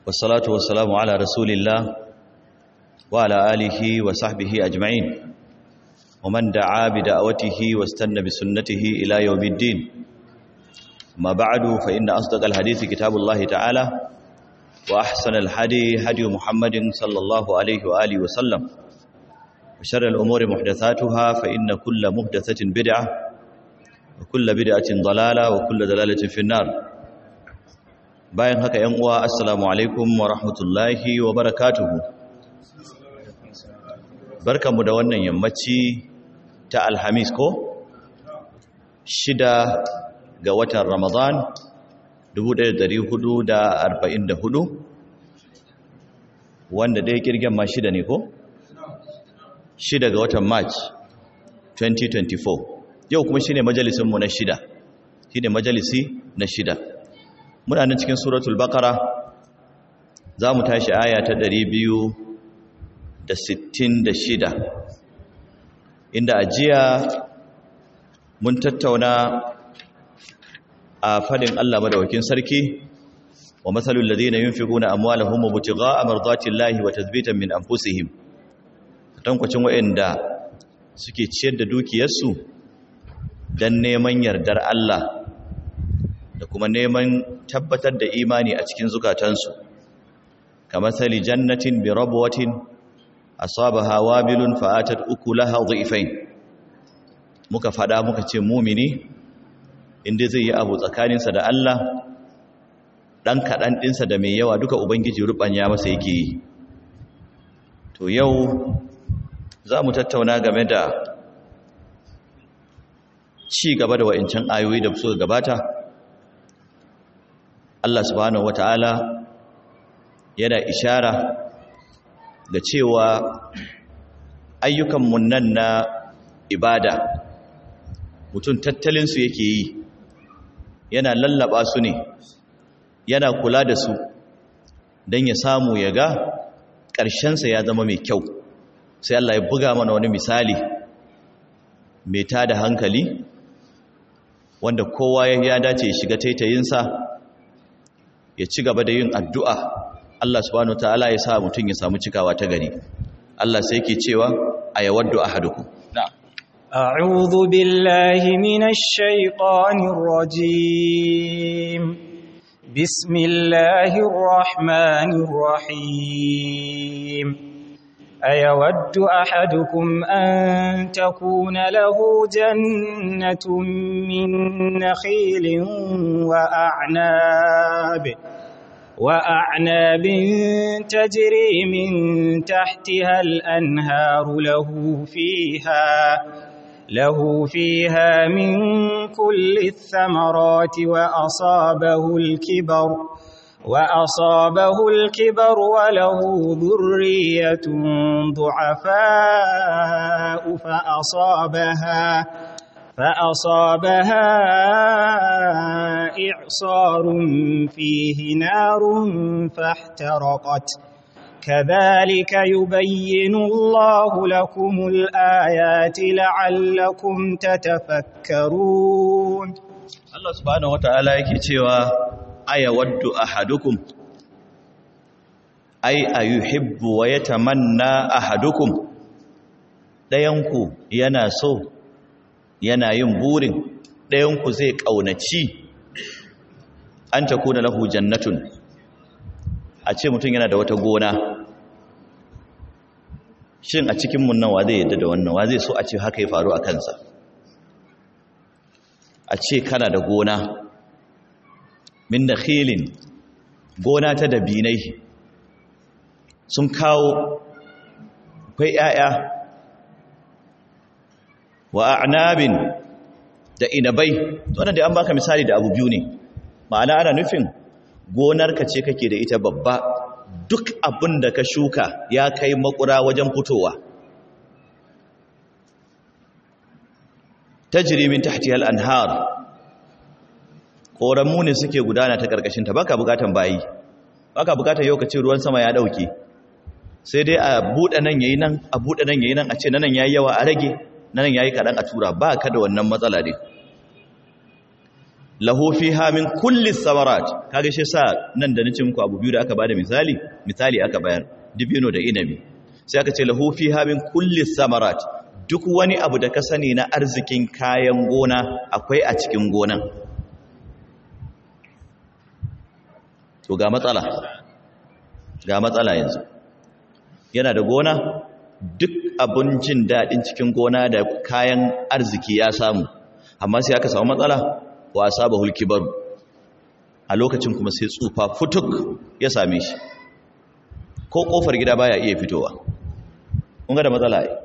والصلاة والسلام على رسول الله وعلى آله وصحبه أجمعين ومن دعا بدعوته واستنى بسنته إلى يوم الدين ما بعد فإن أصدق الحديث كتاب الله تعالى وأحسن الحدي هدي محمد صلى الله عليه وآله وسلم وشر الأمور محدثاتها فإن كل محدثة بدعة وكل بدعة ضلالة وكل ضلالة في النار bayan haka ‘yan uwa assalamu alaikum wa rahmatullahi wa barakatuhu barkanmu da wannan yammaci ta alhamis ko shida ga watan ramadan 1444 wanda dai kirgen ma shida ne ko shida ga watan march 2024 yau kuma shine majalisinmu na shida shine majalisi na shida muna nan cikin suratul baqara za mu tashi aya ta 266 inda ajiya mun tattauna a fadin Allah madawakin sarki wa masalul ladina yunfiquna amwalahum mubtigha'a mardatillahi wa tathbitan min anfusihim tankwacin wayanda suke ciyar da dukiyarsu dan neman yardar Allah da kuma neman tabbatar da imani a cikin zukatansu kamar sali jannatin bi rabwatin asabaha wabilun fa'atat ukulaha dhifain muka fada muka ce mumini inda zai yi abu tsakaninsa da Allah dan kadan dinsa da mai yawa duka ubangiji rubanya masa yake yi to yau za mu tattauna game da ci gaba da wa'incan ayoyi da suka gabata Allah subhanahu wata'ala yana ishara da cewa ayyukanmu nan na ibada mutum tattalinsu yake yi yana lallaba su ne yana kula da su don ya samu ya ga ƙarshensa ya zama mai kyau sai Allah ya buga mana wani misali mai tada hankali wanda kowa ya dace ya shiga taitayinsa ya ci gaba da yin addu'a Allah subhanahu ta'ala ya sa mutum ya samu cikawa ta gari Allah sai ke cewa a yawaddu ahadukum أعوذ بالله من الشيطان الرجيم بسم الله الرحمن الرحيم أيود أحدكم أن تكون له جنة من نخيل وأعناب وأعناب تجري من تحتها الأنهار له فيها له فيها من كل الثمرات وأصابه الكبر وأصابه الكبر وله ذرية ضعفاء فأصابها فأصابها إعصار فيه نار فاحترقت كذلك يبين الله لكم الآيات لعلكم تتفكرون الله سبحانه وتعالى yake cewa ayawaddu ahadukum ay ayuhibbu wa yatamanna ahadukum dayanku yana so yana yin burin dayanku zai kaunaci an takuna lahu jannatun a ce mutum yana da wata gona shin a cikin mun nan wa zai yadda da wannan wa zai so a ce haka ya faru a kansa a ce kana da gona min da khilin gona ta dabinai sun kawo kwai ‘ya'ya wa a'nabin da inabai wannan da an baka misali da abu biyu ne ma'ana ana nufin gonarka ce kake da ita babba duk abin da ka shuka ya kai makura wajen fitowa tajri min tahtiha al-anhar koramu ne suke gudana ta karkashin ta baka bukatan bayi baka bukatan yau kace ruwan sama ya dauke sai dai a bude nan yayi nan a bude nan yayi nan a ce nan yayi yawa a rage nan yayi kadan a tura ba ka da wannan matsala ne lahu fiha min kulli thamarat kage shi sa nan da nace muku abu biyu da aka bada misali misali aka bayar dibino da inabi sai aka ce lahu fiha min kulli thamarat duk wani abu da ka sani na arzikin kayan gona akwai a cikin gonan to ga matsala ga matsala yanzu yana da gona duk abun jin daɗin cikin gona da kayan arziki ya samu amma sai aka samu matsala wa saba hulkibaru a lokacin kuma sai tsufa futuk ya same shi ko kofar gida baya iya fitowa kun ga da matsala ai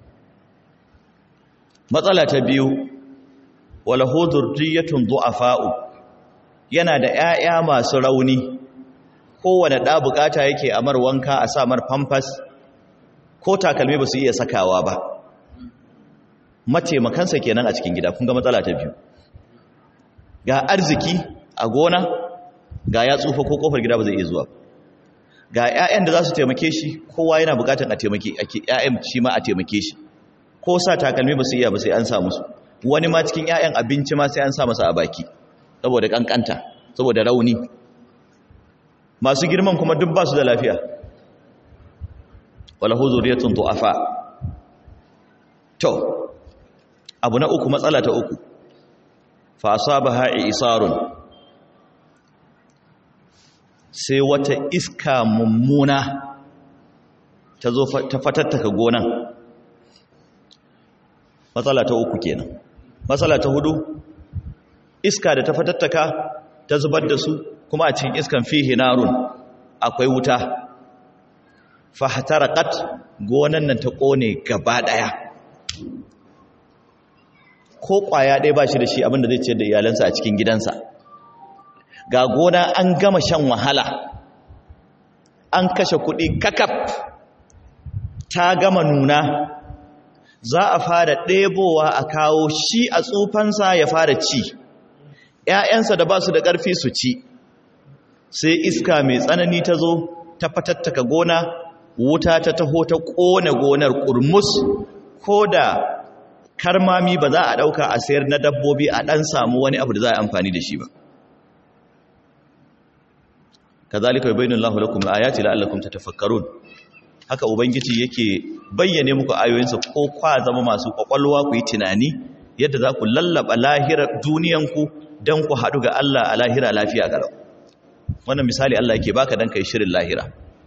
matsala ta biyu wala hudurriyatun du'afa'u yana da ƴaƴa masu rauni kowane ɗa bukata yake a mar wanka a sa mar pampers ko takalmi ba su iya sakawa ba mataimakansa kenan a cikin gida kun ga matsala ta biyu ga arziki a gona ga ya tsufa ko kofar gida ba zai iya zuwa ga 'ya'yan da za su taimake shi kowa yana bukatan a taimake ƴaƴan shi ma a taimake shi ko sa takalmi ba su iya ba sai an sa musu wani ma cikin 'ya'yan abinci ma sai an sa masa a baki saboda kankanta saboda rauni masu girman kuma duk ba su da lafiya wala huzuriyatun du'afa to abu na uku matsala ta uku fa asabaha isarun sai wata iska mummuna ta zo ta fatattaka gonan matsala ta uku kenan matsala ta hudu iska da ta fatattaka ta zubar da su kuma a cikin iskan fihi narun akwai wuta fahtarakat gonan nan ta kone gaba daya ko kwaya ɗaya ba shi da shi abinda zai ciyar da iyalansa a cikin gidansa ga gona an gama shan wahala an kashe kuɗi kakaf ta gama nuna za a fara ɗebowa a kawo shi a tsufansa ya fara ci ‘ya'yansa da ba su da ƙarfi su ci sai iska mai tsanani ta zo ta fatattaka gona wuta ta taho ta ƙone gonar ƙurmus ko da karmami ba za a ɗauka a sayar na dabbobi a ɗan samu wani abu da za a amfani da shi ba kazalika yubayyinu Allahu lakum al-ayati la'allakum tatafakkarun haka ubangiji yake bayyane muku ayoyinsa ko kwa zama masu kwakwalwa ku yi tunani yadda za ku lallaba lahirar duniyanku don ku haɗu ga Allah a lahira lafiya garau wannan misali Allah yake baka don kai shirin lahira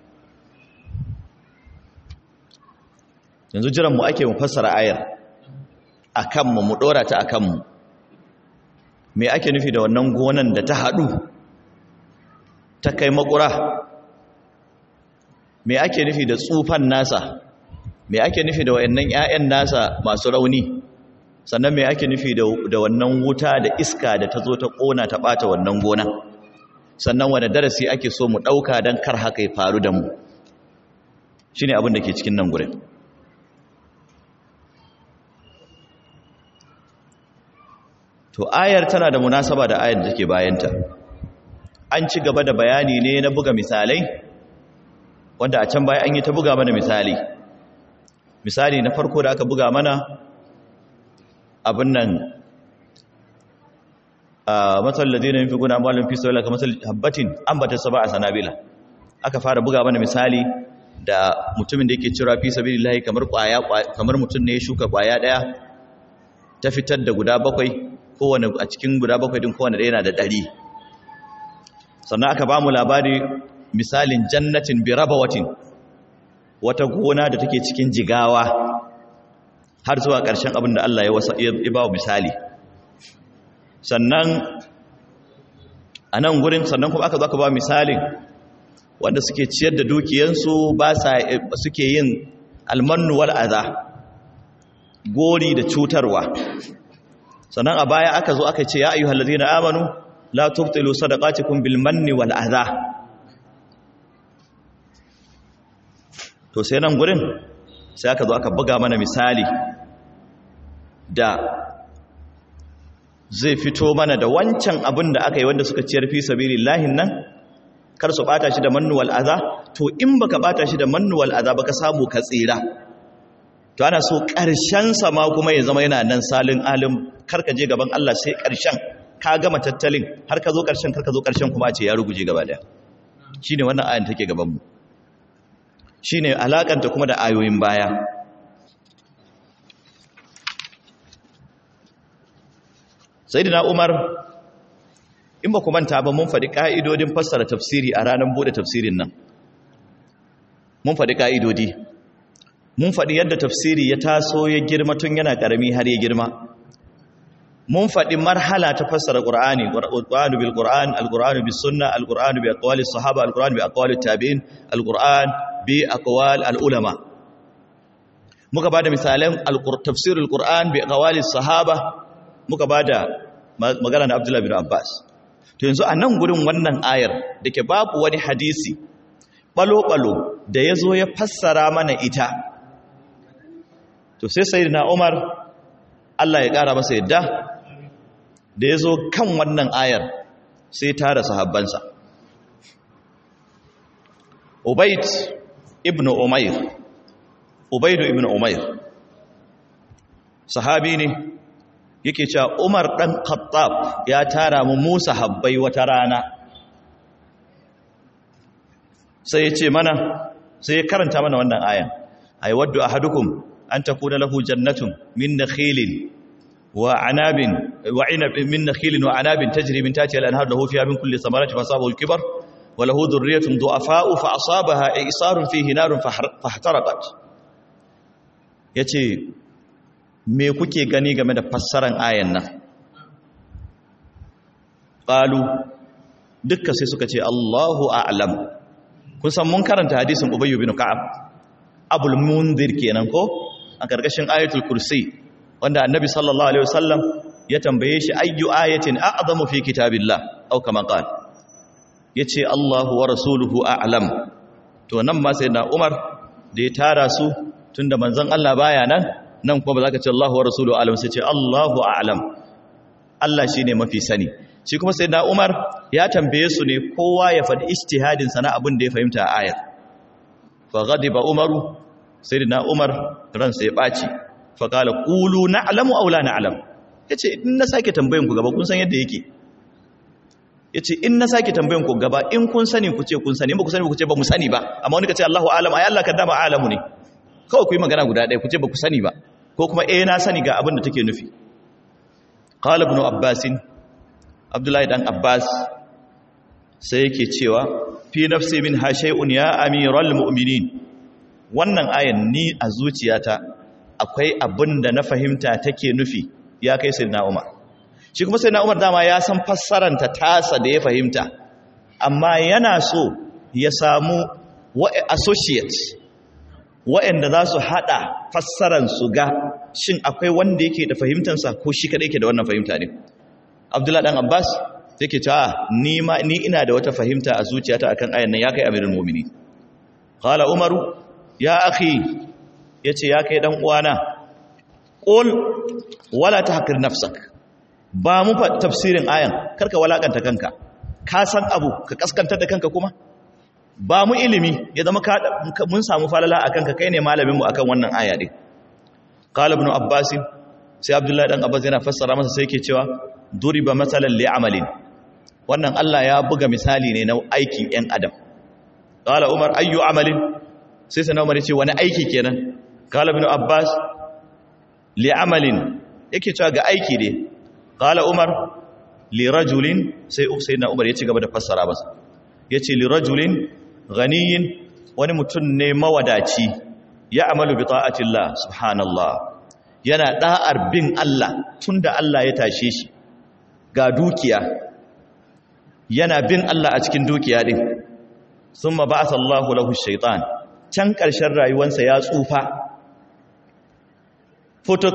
yanzu jiran mu ake mu fassara ayar a kanmu mu ɗora ta a kanmu me ake nufi da wannan gonan da ta haɗu ta kai makura me ake nufi da tsufan nasa me ake nufi da wayannan ƴaƴan nasa masu rauni sannan me ake nufi da wannan wuta da iska da ta zo ta ƙona ta ɓata wannan gona sannan wani darasi ake so mu ɗauka don kar haka ya faru da mu shi ne abin da ke cikin nan gurin to ayar tana da munasaba da ayar da take bayanta an ci gaba da bayani ne na buga misalai wanda a can baya an yi ta buga mana misali misali na farko da aka buga mana abin nan a matsalar ladina yin fi guna amalin fi sauyi kamar habbatin an bata saba a sanabila aka fara buga mana misali da mutumin da yake cira fi sabi lillahi kamar kwaya kamar mutum ne ya shuka kwaya daya ta fitar da guda bakwai kowane a cikin guda bakwai din kowane ɗaya yana da ɗari sannan aka ba mu labari misalin jannatin birabawatin wata gona da take cikin jigawa har zuwa ƙarshen abin da Allah ya ba misali sannan a nan gurin sannan kuma aka zo aka ba misalin wanda suke ciyar da dukiyansu ba sa suke yin almannu wal adha gori da cutarwa sannan a baya aka zo aka ce ya ayyuhal ladina amanu la tubtilu sadaqatikum bil manni wal adha to sai nan gurin sai aka zo aka buga mana misali da zai fito mana da wancan abin da aka yi wanda suka ciyar fi sabilillahin nan kar su bata shi da mannuwal aza to in baka bata shi da mannuwal aza baka samu ka tsira to ana so ƙarshen sa ma kuma ya zama yana nan salin alim karka je gaban Allah sai ƙarshen ka gama tattalin har ka zo ƙarshen kar ka zo ƙarshen kuma a ce ya ruguje gaba daya shine wannan ayan take gaban mu shine alakanta kuma da ayoyin baya sayyidina umar in ba ku manta ba mun faɗi ƙa'idodin fassara tafsiri a ranar buɗe tafsirin nan mun faɗi ƙa'idodi mun faɗi yadda tafsiri ya taso ya girma tun yana ƙarami har ya girma mun faɗi marhala ta fassara ƙur'ani ƙur'anu bil ƙur'an al-ƙur'anu bis sunna al-ƙur'anu bi aqwali sahaba al-ƙur'anu bi aqwali tabi'in al-ƙur'an bi aqwal al-ulama muka bada misalan tafsirul ƙur'an bi aqwali sahaba muka bada magana na Abdullah bin Abbas to yanzu a nan gurin wannan ayar da ke babu wani hadisi balo-balo da ya zo ya fassara mana ita to sai sai na umar Allah ya ƙara masa yadda da ya zo kan wannan ayar sai tara sahabbansa ubaid ibn umair ubaidu ibn umair sahabi ne yake cewa Umar dan Khattab ya tara mu Musa habbai wata rana sai ya ce mana sai ya karanta mana wannan ayan ay waddu ahadukum an takuna lahu jannatun min nakhilin wa anabin wa inabin min nakhilin wa anabin tajri min tahtiha al-anhar lahu fiha min kulli thamarati fasabahu al-kibar wa lahu dhurriyyatun du'afa'u fa asabaha isarun fihi narun fahtaraqat yace me kuke gani game da fassaran ayan nan qalu dukkan sai suka ce Allahu a'lam kun san mun karanta hadisin Ubay bin Ka'ab Abul Munzir kenan ko a gargashin ayatul kursi wanda annabi sallallahu alaihi wasallam ya tambaye shi ayyu ayatin a'zamu fi kitabillah aw kama qala yace Allahu wa rasuluhu a'lam to nan ma sai na Umar da ya tara su tunda manzon Allah baya nan nan kuma ba za ka ce Allahu wa rasuluhu a'lam sai ce Allahu a'lam Allah shine mafi sani shi kuma sai na Umar ya tambaye su ne kowa ya faɗi ijtihadin sa na abin da ya fahimta a ayar fa ghadiba Umaru sayyidina Umar ransa ya baci fa qala qulu na'lamu aw la na'lam yace in na sake tambayan ku gaba kun san yadda yake yace in na sake tambayan ku gaba in kun sani ku ce kun sani in ba ku sani ku ce ba mu sani ba amma wani ka ce Allahu a'lam ai Allah kaddama a'lamu ne kawai ku yi magana guda ɗaya ku ce ba ku sani ba ko kuma eh na sani ga abin da take nufi qala ibn abbas abdullahi dan abbas sai yake cewa fi nafsi min ha shay'un ya amiral mu'minin wannan ayan ni a zuciyata akwai abin da na fahimta take nufi ya kai sayyidina umar shi kuma sayyidina umar dama ya san fassaranta tasa da ya fahimta amma yana so ya samu associates waɗanda za su haɗa fassaran su ga shin akwai wanda yake da fahimtansa ko shi kaɗai ke da wannan fahimta ne abdullahi ɗan abbas yake cewa ni ma ni ina da wata fahimta a zuciyata akan ayan nan ya kai amirin mu'mini qala umaru ya akhi yace ya kai dan uwana qul wala tahqir nafsak ba mu fa tafsirin ayan karka walakanta kanka ka san abu ka kaskantar da kanka kuma ba mu ilimi ya zama mun samu falala a kanka kai ne malaminmu akan wannan aya ɗin ƙala ibn abbas sai abdullahi ɗan abbas yana fassara masa sai ke cewa duriba matsalan li amalin wannan allah ya buga misali ne na aikin ‘yan adam ƙala umar ayyu amalin sai sana umar ce wani aiki kenan ƙala ibn abbas li amalin yake cewa ga aiki ne ƙala umar li rajulin sai na umar ya ci gaba da fassara masa ya ce li rajulin ganiyin wani mutum ne mawadaci ya amalu bi ta'atillah subhanallah yana da'ar bin Allah tunda Allah ya tashe shi ga dukiya yana bin Allah a cikin dukiya din summa ba'atha Allahu lahu shaytan can ƙarshen rayuwarsa ya tsufa futuk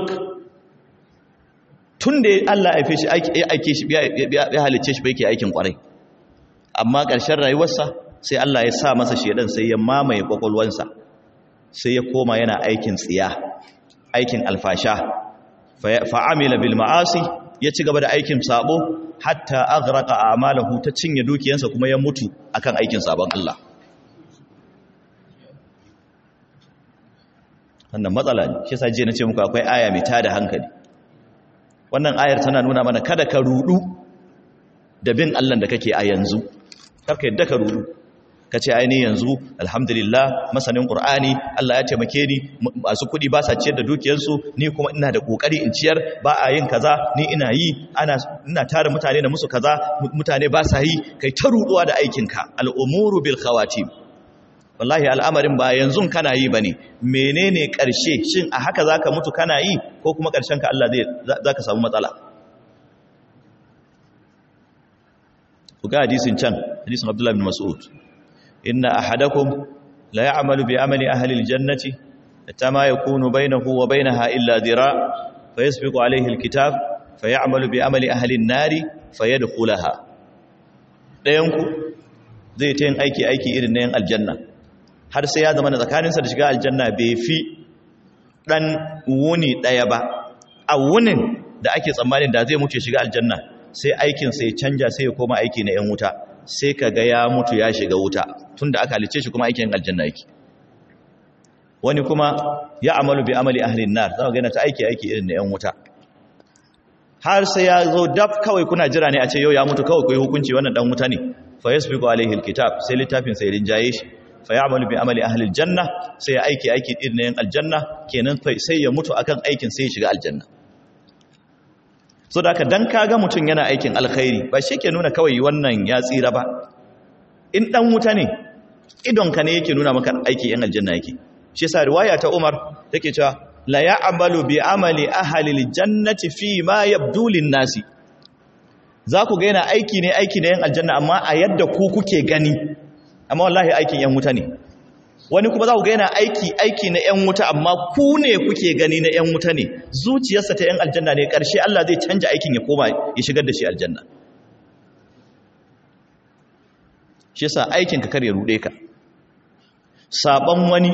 tunda Allah ya shi aike shi ya halice shi bai ke aikin kwarai amma ƙarshen rayuwarsa sai Allah ya sa masa shedan sai ya mamaye kwakwalwansa sai ya koma yana aikin tsiya aikin alfasha fa'amila bil ma'asi ya ci gaba da aikin sabo hatta aghraqa a'malahu ta cinye dukiyansa kuma ya mutu akan aikin sabon Allah wannan matsala ne shi yasa je na ce muku akwai aya mai tada hankali wannan ayar tana nuna mana kada ka rudu da bin Allah da kake a yanzu karka yadda ka rudu ka ce aini yanzu alhamdulillah masanin qur'ani Allah ya taimake ni masu kudi ba sa ciyar da dukiyarsu ni kuma ina da kokari in ciyar ba a yin kaza ni ina yi ana ina tare mutane da musu kaza mutane ba sa yi kai ta ruduwa da aikinka al'umuru bil khawatim wallahi al'amarin ba yanzu kana yi bane menene karshe shin a haka zaka mutu kana yi ko kuma karshen ka Allah zai zaka samu matsala ku ga hadisin can hadisin Abdullah bin Mas'ud inna ahadakum la ya'malu bi amali ahli aljannati hatta ma yakunu bainahu wa bainaha illa dhira fayasbiqu alayhi alkitab fayamalu bi amali ahli an-nari fayadkhulaha dayan ku zai ta yin aiki aiki irin na yan aljanna har sai ya zama tsakaninsa da shiga aljanna bai fi dan wuni daya ba a wunin da ake tsammanin da zai mutu shiga aljanna sai aikin sai canja sai ya koma aiki na yan wuta sai ka ga ya mutu ya shiga wuta tunda aka halice shi kuma aikin aljanna yake wani kuma ya amalu bi amali ahlin nar za ga yana ta aiki aiki irin na yan wuta har sai ya zo dab kawai kuna jira ne a ce yau ya mutu kawai kai hukunci wannan dan wuta ne fa yasbiqu alaihi alkitab sai littafin sai rinjaye shi fa ya'malu bi amali ahli aljanna sai ya aiki aiki irin na yan aljanna kenan sai ya mutu akan aikin sai ya shiga aljanna so da dan kaga mutum yana aikin alkhairi ba shi ke nuna kawai wannan ya tsira ba in dan wuta ne idonka ne yake nuna maka aiki yan aljanna yake shi yasa riwaya ta Umar take cewa la ya'malu bi amali ahli aljannati fi ma yabdu nasi za ku ga yana aiki ne aiki na yan aljanna amma a yadda ku kuke gani amma wallahi aikin yan wuta ne wani kuma za ku ga yana aiki aiki na yan wuta amma ku ne kuke gani na yan wuta ne zuciyarsa ta yan aljanna ne ƙarshe Allah zai canja aikin ya koma ya shigar da shi aljanna shi yasa aikin ka kar ya rude ka saban wani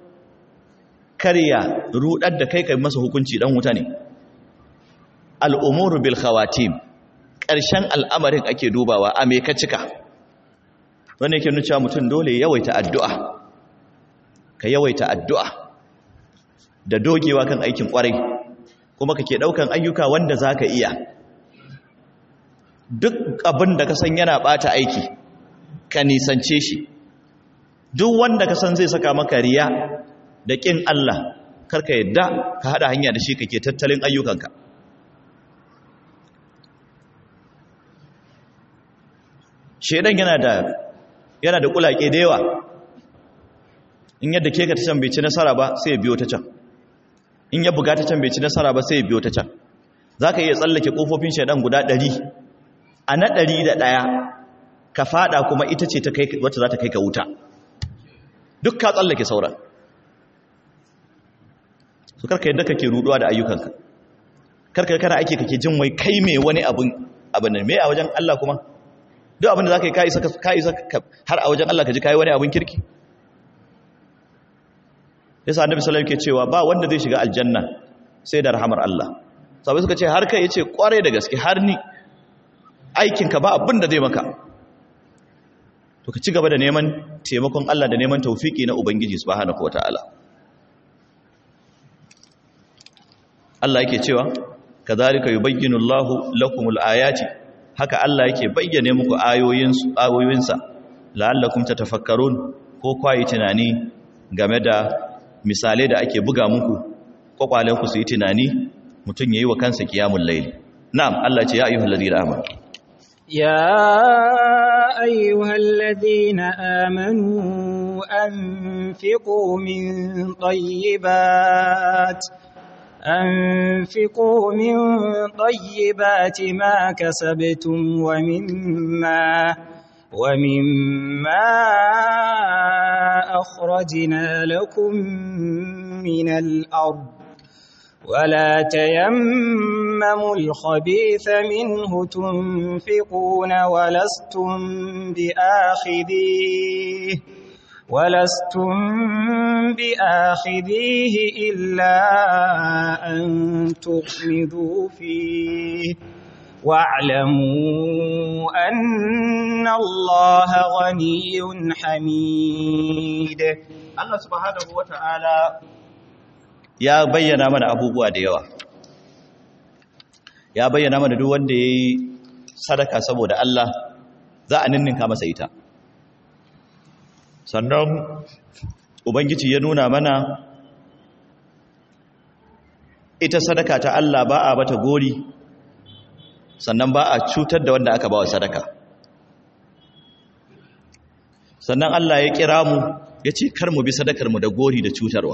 karya rudar da kai kai masa hukunci dan wuta ne al'umuru bil khawatim ƙarshen al'amarin ake dubawa a me ka cika wanda yake nuna cewa mutum dole yawaita addu'a ka yawaita addu'a da dogewa kan aikin ƙwarai kuma kake ɗaukan ayyuka wanda za ka iya duk abin da ka san yana ɓata aiki ka nisance shi duk wanda ka san zai saka maka riya da ƙin Allah karka yadda ka haɗa hanya da shi kake tattalin ayyukanka shedan yana da yana da kulake da yawa in yadda ke ka ta can bai ci nasara ba sai ya biyo ta can in ya buga ta can bai ci nasara ba sai ya biyo ta can za ka iya tsallake ƙofofin shedan guda ɗari a na ɗari da ɗaya ka fada kuma ita ce wacce za ta kai ka wuta duk ka tsallake sauran su karka yadda kake ruduwa da ayyukanka karka kana aiki kake jin wai kai mai wani abin abin nan mai a wajen Allah kuma duk abin da za ka yi ka isa har a wajen Allah ka ji ka yi wani abin kirki yasa annabi sallallahu alaihi cewa ba wanda zai shiga aljanna sai da rahamar Allah sabai suka ce har kai yace kware da gaske har ni aikin ka ba abin da zai maka to ka ci gaba da neman taimakon Allah da neman tawfiki na ubangiji subhanahu wataala Allah yake cewa kadhalika yubayyinu Allahu lakumul ayati haka Allah yake bayyane muku ayoyinsu ayoyinsa la'allakum tatafakkarun ko kwayi tunani game da misalai da ake buga muku kwakwalen ku su yi tunani mutum yayi wa kansa qiyamul layl na'am Allah ce ya ayyuhal ladina amanu ya ayyuhal ladina amanu anfiqu min tayyibat أنفقوا من طيبات ما كسبتم ومما ومما أخرجنا لكم من الأرض ولا تيمموا الخبيث منه تنفقون ولستم بآخذيه ولستم بآخذيه إلا أن تغمضوا فيه واعلموا أن الله غني حميد Allah subhanahu wata'ala ya bayyana mana abubuwa da yawa ya bayyana mana duk wanda yayi sadaka saboda Allah za a ninninka masa ita sannan ubangiji ya nuna mana ita sadaka ta Allah ba a bata gori sannan ba a cutar da wanda aka ba wa sadaka sannan Allah ya kira mu ya ce kar mu bi sadakar mu da gori da cutarwa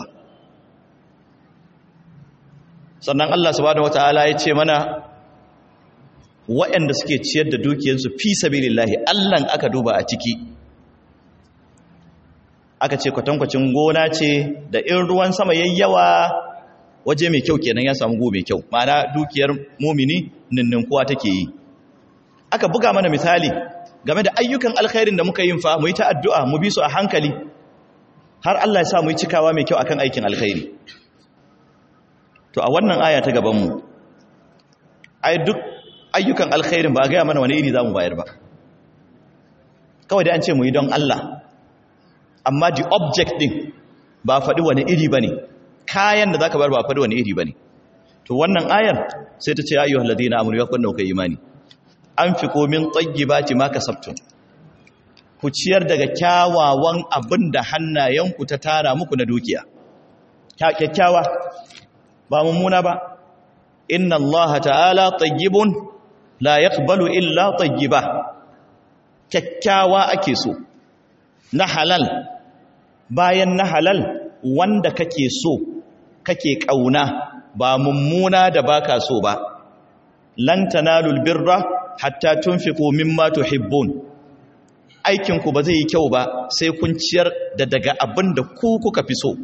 sannan Allah subhanahu wataala ya ce mana waɗanda suke ciyar da dukiyarsu fi sabilillahi Allah aka duba a ciki aka ce kwatankwacin gona ce da in ruwan sama yayyawa waje mai kyau kenan ya samu go mai kyau ma'ana dukiyar mumini ninninkuwa take yi aka buga mana misali game da ayyukan alkhairin da muka yin fa mu yi ta addu'a mu bi su a hankali har Allah ya sa mu yi cikawa mai kyau akan aikin alkhairi to a wannan aya ta gaban mu ai duk ayyukan alkhairin ba ga mana wani iri zamu bayar ba kawai da an ce mu yi don Allah amma the object din ba faɗi wani iri bane kayan da zaka bar ba faɗi wani iri bane to wannan ayar sai ta ce ayyuhal ladina amanu ya kunna kai imani anfiqu min tayyibati ma kasabtum ku ciyar daga kyawawan abin da hannayenku ta tara muku na dukiya kyakkyawa ba mummuna ba inna allaha ta'ala tayyibun la yaqbalu illa tayyiba kyakkyawa ake so na halal bayan na halal wanda kake so kake kauna ba mummuna da baka so ba lan tanalul birra hatta tunfiqu mimma tuhibbun aikin ku ba zai yi kyau ba sai kun ciyar da daga abin da ku kuka fi so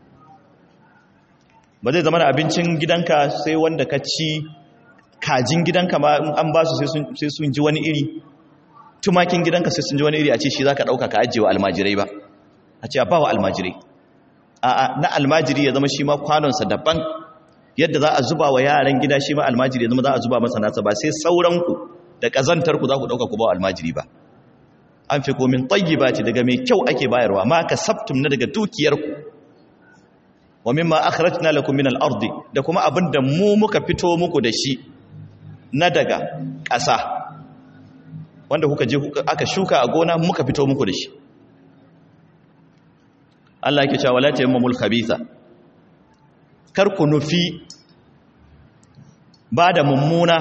ba zai zama da abincin gidanka sai wanda ka ci kajin gidanka ma in an ba su sai sun ji wani iri tumakin gidanka sai sun ji wani iri a ce shi za ka ɗauka ka ajiye wa almajirai ba a ce a ba wa almajirai a na almajiri ya zama shi ma kwanonsa daban yadda za a zuba wa yaran gida shi ma almajiri ya zama za a zuba masa nasa ba sai sauranku da ƙazantarku za ku ɗauka ku ba wa almajiri ba an fi komin tsayi ba ce daga mai kyau ake bayarwa ma ka sabtum na daga dukiyarku wa mimma akhrajna lakum min al-ardi da kuma abinda mu muka fito muku da shi na daga ƙasa wanda kuka je aka shuka a gona muka fito muku da shi Allah yake cewa la tayammamul khabitha kar ku nufi ba da mummuna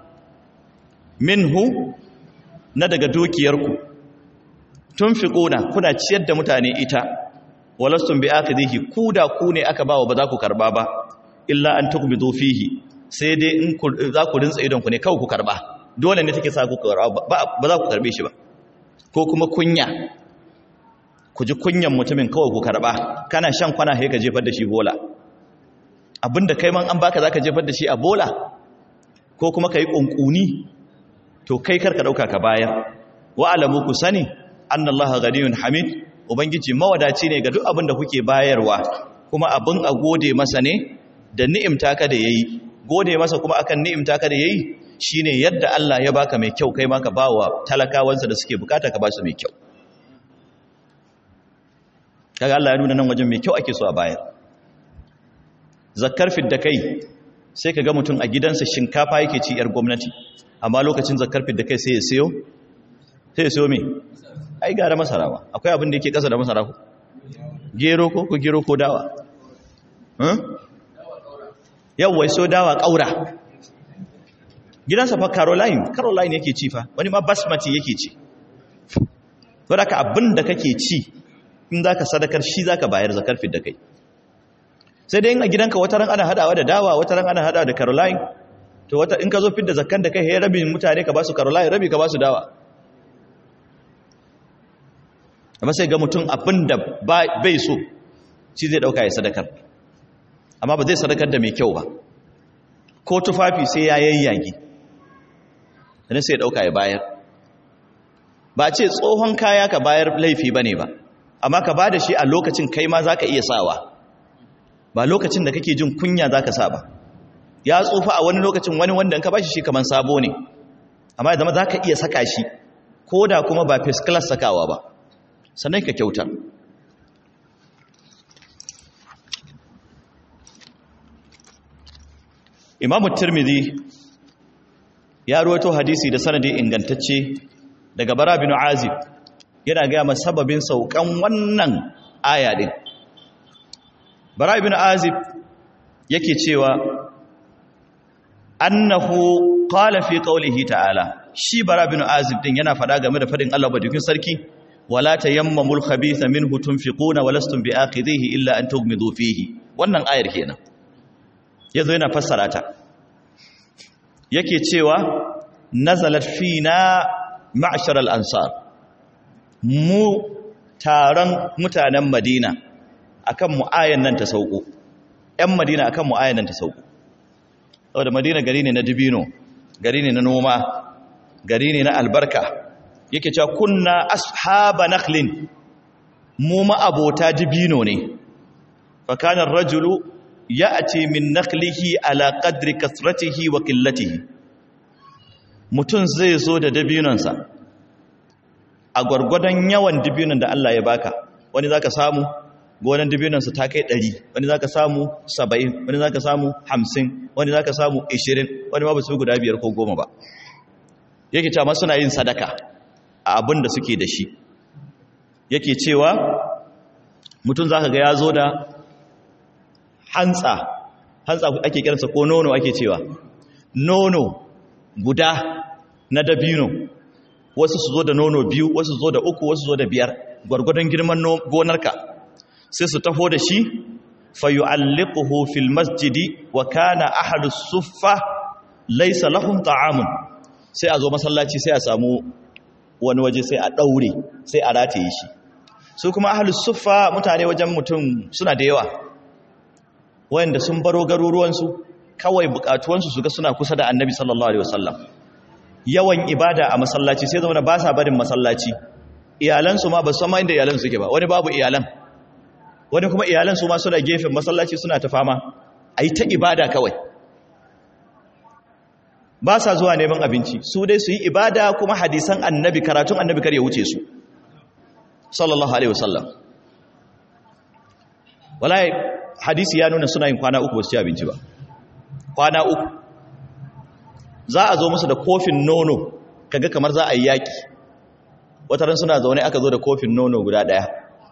minhu na daga dukiyarku tunfiquna kuna ciyar da mutane ita walastum bi akadhihi ku da ku ne aka bawa ba za ku karba ba illa an tukbidu fihi sai dai in za ku rinsa idon ku ne kawai ku karba dole ne take sa ku karba ba za ku karbe shi ba ko kuma kunya ku ji kunyan mutumin kawai ku karba kana shan kwana sai ka jefar da shi bola abinda kai man an baka zaka jefar da shi a bola ko kuma kai kunkuni to kai karka dauka ka bayar wa alamu ku sani annallaha ghaniyun hamid ubangiji mawadaci ne ga duk abin da kuke bayarwa kuma abin a gode masa ne da ni'imta ka da yayi gode masa kuma akan ni'imta ka da yayi shine yadda Allah ya baka mai kyau kai ma ka bawa talakawansa da suke bukata ka ba su mai kyau kaga Allah ya nuna nan wajen mai kyau ake so a bayar zakkar fidda kai sai kaga mutum a gidansa shinkafa yake ci yar gwamnati amma lokacin zakkar fidda kai sai ya siyo sai ya siyo me ai gara masara ba akwai abin da yake kasa da masara ko gero ko ko gero ko dawa yawwa so dawa kaura gidansa fa caroline caroline yake ci fa wani ma basmati yake ci to da ka abin da kake ci in zaka sadakar shi zaka bayar zakar fidda kai sai dai in a gidanka wata ran ana hadawa da dawa wata ran ana hadawa da caroline to wata in ka zo fidda zakkan da kai he rabin mutane ka ba su caroline rabi ka ba su dawa amma sai ga mutum abin da bai so shi zai dauka ya sadakar amma ba zai sadakar da mai kyau ba ko tufafi sai ya yayyage sannan sai ya dauka ya bayar ba ce tsohon kaya ka bayar laifi ba ne ba amma ka ba da shi a lokacin kai ma za ka iya sawa ba lokacin da kake jin kunya za ka sa ba ya tsufa a wani lokacin wani wanda in ka ba shi shi kamar sabo ne amma ya zama za ka iya saka shi ko da kuma ba first class sakawa ba sannan ka kyautar imamu tirmidhi ya ruwato hadisi da sanadi ingantacce daga bara bin azib yana gaya ma sababin saukan wannan aya din bara bin azib yake cewa annahu qala fi qawlihi ta'ala shi bara bin azib din yana fada game da fadin Allah badukin sarki wala tayammamul khabitha minhu tunfiquna walastum biakhidhihi illa an tughmidu fihi wannan ayar kenan yazo yana fassara ta yake cewa nazalat fina ma'shar al-ansar mu taron mutanen Madina akan mu ayan nan ta sauko ƴan Madina akan mu ayan nan ta sauko saboda Madina gari ne na dibino gari ne na noma gari ne na albarka yake cewa kunna ashaba nakhlin mu ma abota dibino ne fa kana ar-rajulu ya'ti min nakhlihi ala qadri kasratihi wa qillatihi mutun zai zo da dabinonsa a gwargwadon yawan dabinon da Allah ya baka wani zaka samu gonan dabinonsa ta kai 100 wani zaka samu 70 wani zaka samu 50 wani zaka samu 20 wani ma ba su guda biyar ko goma ba yake cewa ma suna yin sadaka a abin da suke da shi yake cewa mutum zaka ga ya zo da hantsa hantsa ake kiransa ko nono ake cewa nono guda na dabino wasu su zo da nono biyu wasu zo da uku wasu zo da biyar gwargwadon girman gonarka sai su taho da shi fayu'alliquhu fil masjidi wa kana ahlu suffa laysa lahum ta'amun sai a zo masallaci sai a samu wani waje sai a daure sai a rataye shi su kuma ahlu suffa mutane wajen mutum suna da yawa wayanda sun baro garuruwansu kawai bukatuwansu su ga suna kusa da annabi sallallahu alaihi wasallam yawan ibada a masallaci sai zama ba sa barin masallaci iyalansu ma ba su ma inda iyalan suke ba wani babu iyalan wani kuma iyalan su ma suna gefen masallaci suna ta fama a yi ta ibada kawai ba sa zuwa neman abinci su dai su yi ibada kuma hadisan annabi karatun annabi kar ya wuce su sallallahu alaihi wasallam wallahi hadisi ya nuna suna yin kwana uku ba su ci abinci ba kwana uku za a zo musu da kofin nono kaga kamar za a yi yaki wataran suna zaune aka zo da kofin nono guda daya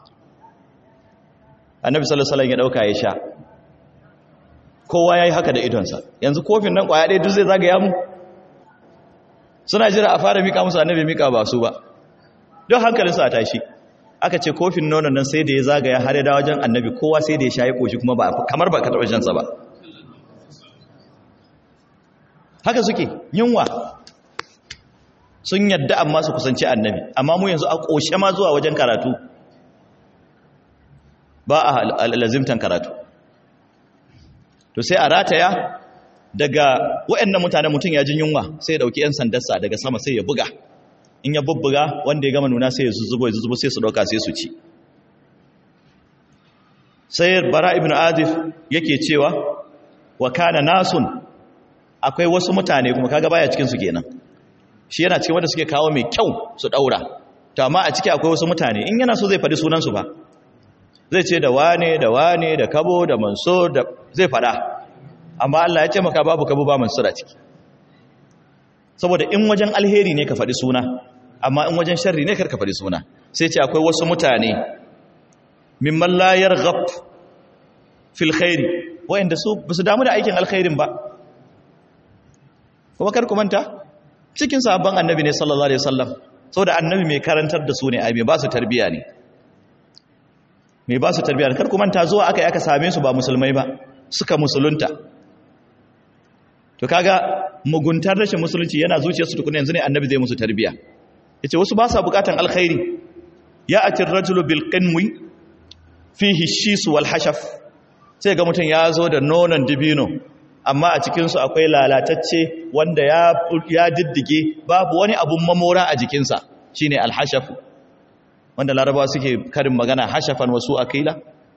annabi sallallahu alaihi wasallam ya dauka ya sha kowa yayi haka da idonsa yanzu kofin nan kwaya ɗaya duk zai zagaya mu suna jira a fara mika musu annabi mika ba su ba don hankalin su a tashi aka ce kofin nonon nan sai da ya zagaya har ya dawo wajen annabi kowa sai da ya sha ya koshi kuma ba kamar ba ka taɓa jansa ba haka suke yunwa sun yadda amma su kusanci annabi amma mu yanzu a ƙoshe ma zuwa wajen karatu ba a lazimtan karatu to sai a rataya daga waɗannan mutane mutum ya jin yunwa sai ya ɗauki 'yan sandarsa daga sama sai ya buga in ya bubbuga wanda ya gama nuna sai ya zuzubo ya zuzubo sai su ɗauka sai su ci sai bara ibn azif yake cewa wa kana nasun akwai wasu mutane kuma kaga baya cikin su kenan shi yana cikin wanda suke kawo mai kyau su daura to amma a ciki akwai wasu mutane in yana so zai faɗi sunan su ba zai ce da wane da wane da kabo da mansur da zai faɗa amma Allah ya ce maka babu kabo ba mansur a ciki saboda in wajen alheri ne ka faɗi suna amma in wajen sharri ne kar ka faɗi suna sai ce akwai wasu mutane mimman la yarghab fil khairi wayanda su basu damu da aikin alkhairin ba kuma kar ku manta cikin sahabban annabi ne sallallahu alaihi wasallam saboda annabi mai karantar da su ne ai mai ba su tarbiya ne mai ba su tarbiya kar ku manta zuwa aka yi aka same su ba musulmai ba suka musulunta to kaga muguntar rashin musulunci yana zuciyarsu tukuna yanzu ne annabi zai musu tarbiya yace wasu ba sa bukatan alkhairi ya atir rajulu bil qinwi fihi shis wal hashaf sai ga mutum ya zo da nonon dibino amma a cikinsu akwai lalatacce wanda ya diddige babu wani abun mamora a jikinsa shi ne alhashafu wanda larabawa suke karin magana hashafan wasu akila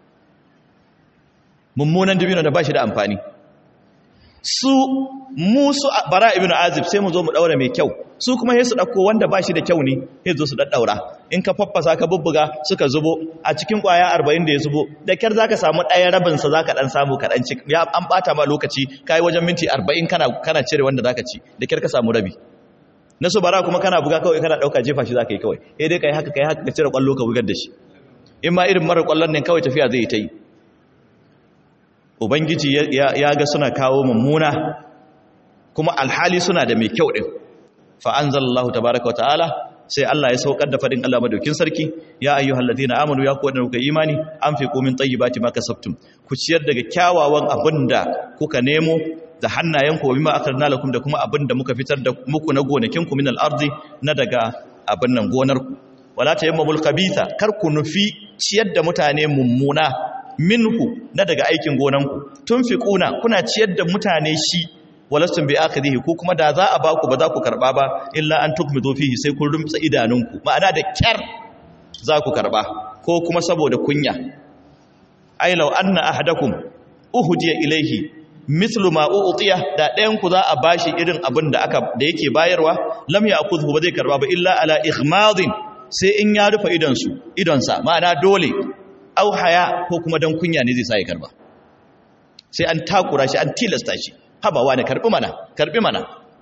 mummunan dibino da ba shi da amfani su musu bara ibn azib sai mu zo mu daura mai kyau su kuma sai su dauko wanda ba shi da kyau ne sai zo su daddaura in ka faffasa ka bubbuga suka zubo a cikin kwaya 40 da ya zubo da kyar zaka samu ɗaya rabin sa zaka dan samu ka dan ci ya an bata ma lokaci kai wajen minti 40 kana kana cire wanda zaka ci da kyar ka samu rabi na su bara kuma kana buga kawai kana dauka jefa shi zaka yi kawai eh dai kai haka kai haka ka cire kwallo ka bugar da shi in ma irin mara kwallon ne kawai tafiya zai yi ta yi ubangiji ya ga suna kawo mummuna kuma alhali suna da mai kyau din fa anzalallahu tabaaraka wa ta'ala sai Allah ya saukar da fadin Allah madaukin sarki ya ayyuhal ladina amanu ya ku wadanda kuka imani anfiqu min tayyibati ma kasabtum ku ciyar daga kyawawan abinda kuka nemo da hannayenku wa bima akharna lakum da kuma abinda muka fitar da muku na gonakin ku min al-ardi na daga abin nan gonar ku wala tayammamul khabitha kar ku nufi ciyar da mutane mummuna minhu na daga aikin gonanku tunfiquna kuna ciyar da mutane shi walastum bi akhirihi ko kuma da za a ba ku ba za ku karba ba illa an tukmidu fihi sai kun rumtsa idanunku ma'ana da kyar za ku karba ko kuma saboda kunya ai law anna ahadakum uhdiya ilaihi mislu ma u'tiya da ɗayan ku za a bashi irin abin da aka da yake bayarwa lam ya'khudhu ba zai karba ba illa ala ighmadin sai in ya rufe idon su idon sa ma'ana dole au haya ko kuma dan kunya ne zai sa ya karba sai an takura shi an tilasta shi habawa ne karbi mana karbi mana